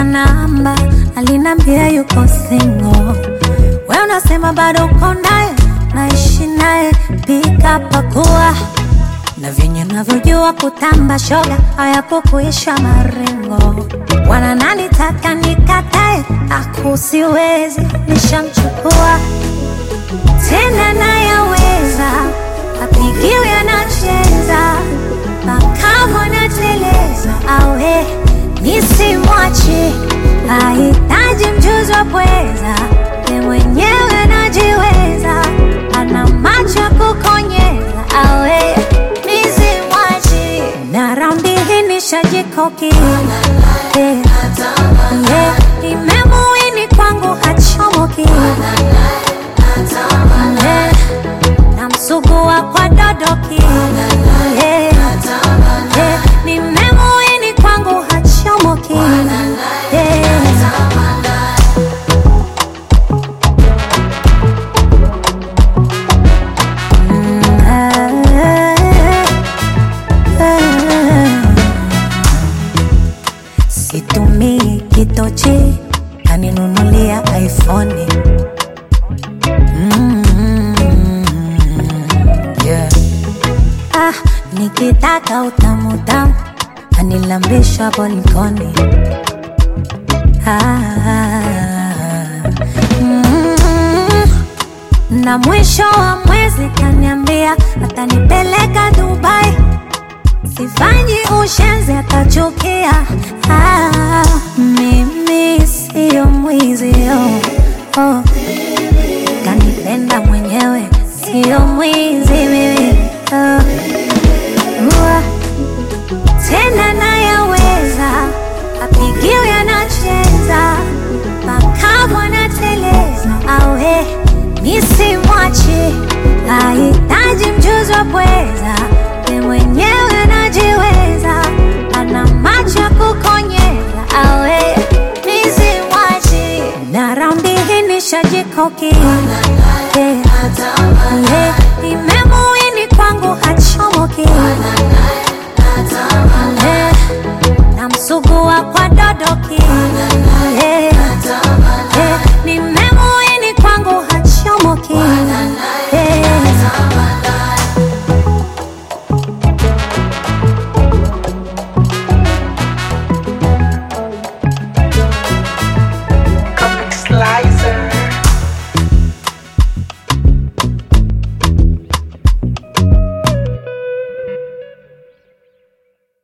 namba, alinambia yuko single. We unasema bado uko naye, naishi naye, pika pakua na vyenye navyojua kutamba shoga hayapo kuisha marengo. Wana nani taka nikatae, akusiwezi nishamchukua tena nayaweza, apigiwe anacheza makamu anateleza, awe nisimwache, ahitaji mjuzi wa pweza, ye mwenyewe anajiweza, ana macho ya kukonyeza, awe nisimwache, na raundi hii nishajikoki yeah. yeah. Nimemuini kwangu hachomoki yeah. Namsugua kwa dodoki yeah. yeah. Nimemuini kwangu hachomoki yeah. Mm, ah, ah. Situmii kitochi kaninunulia iPhone mm, yeah. Ah, nikitaka utamu tamu anilambisha bolikoni ah, mm, na mwisho wa mwezi kaniambia atanipeleka Dubai sifanyi ushenzi atachukia. Ah, mimi siyo mwizi oh, oh. Kanipenda mwenyewe siyo mwizi mimi oh. Ua, tena nayaweza apigiwe anacheza makamu anateleza awe nisimwache ahitaji mjuzi wa pweza ye mwenyewe anajiweza ana macho ya kukonyeza awe nisimwache na raundi hii nishajikoki yeah. yeah. Nimem